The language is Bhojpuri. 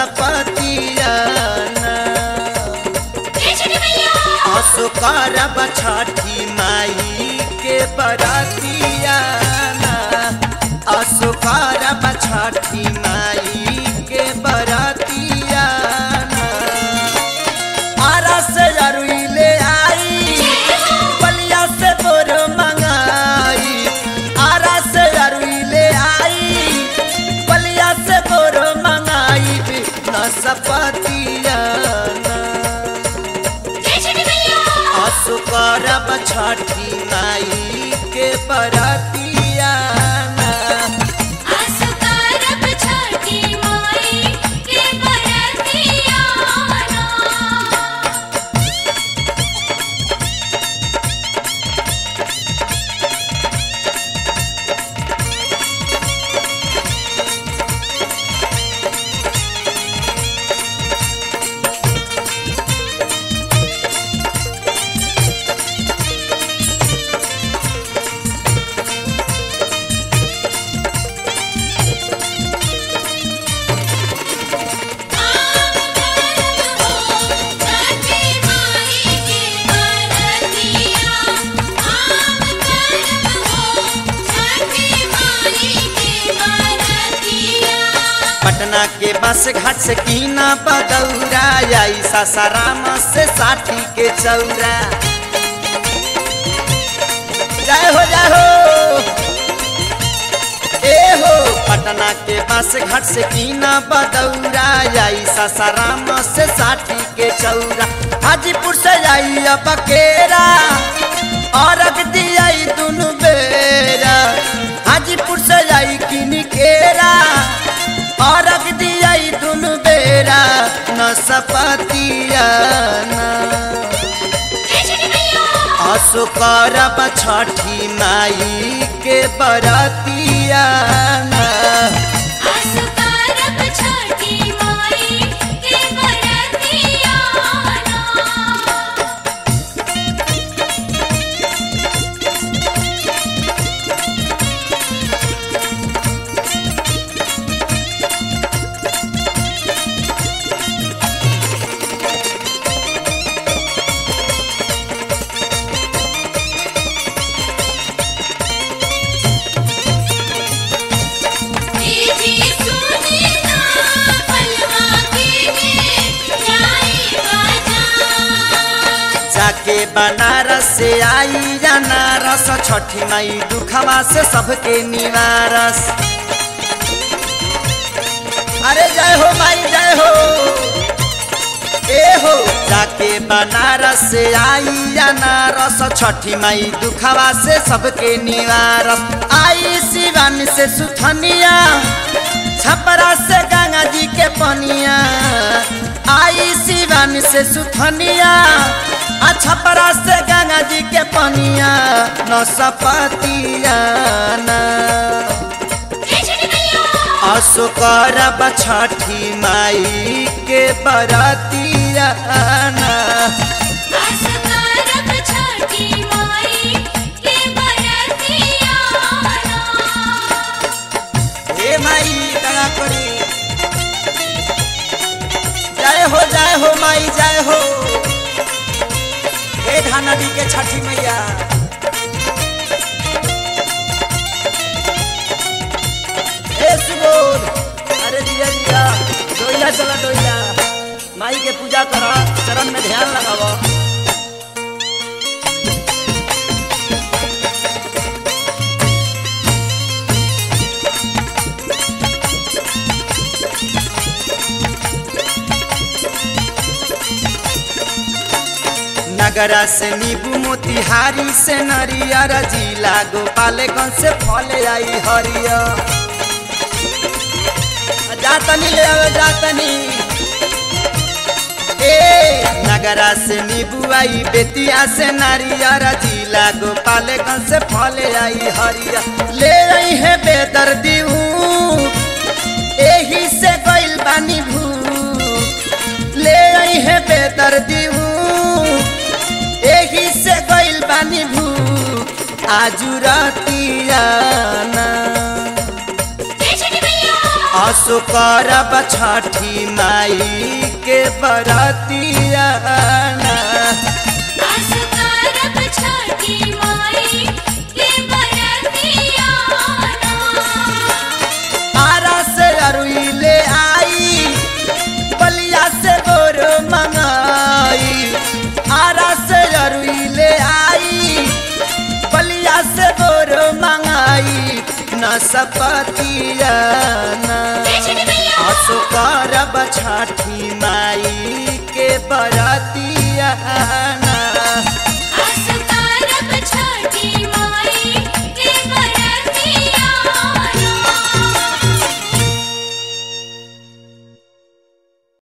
सपतिया असो करब छठी माई के बरतिया असो करब छठी माई के बरतिया आरा से अरुई ले आई बलिया से बोर मंगाई आरा से अरुई ले आई बलिया से बोर मंगाई न सपतिया असु करब छठी माई के बरतिया पटना के बस घाट से कीना बदौरा आई सासाराम से साठी के चौरा जय हो जय हो ए हो पटना के बस घाट से कीना बदौरा आई सासाराम से साठी के चौरा हाजीपुर से आई बकेरा और दिया दुनु बेरा हाजीपुर से आई किनिकेरा और दिया दुनु बेरा न सपतिया असो करब छठी माई के बरतिया जाके बनारस से आई अनारस छठी माई दुखवा से सबके निवारस अरे जय हो माई जय हो ए हो जाके बनारस से आई अनारस छठी माई दुखवा से सबके निवारस आई शिवन से सुथनिया छपरा से गंगा जी के पनिया आई शिवन से सुथनिया आ छपरा से गंगा जी के पनिया न सपतिया असो करब छठी माई के बरतिया हे माई दया करी जय हो जय हो माई जय हो हे धानडी के छठी मैया हे सुबोध अरे दिया दिया डोइला चला डोइला माई के पूजा करा चरण में ध्यान लगावा नगरा से नीबू मोतिहारी से नरियर जिला गोपालगंज से फल आई हरिया जातनी ले आवे जातनी ए नगरा से नीबू आई बेतिया से नारियर जिला गोपालगंज से फल आई हरिया ले आई है बेदर्दी एही से गइल बानी भू ले आई है बेदर्दी एही से गइल बानी भू आजू रतियाना असो करब छठी छठी माई के बरतिया असकारब छठी माई के बरतिया आरा से अरुई ले आई बलिया से बोर मंगाई आरा से अरुई ले आई बलिया से बोर मंगाई न सपतिया न जय छठी मैया असो करब छठी माई के बरतिया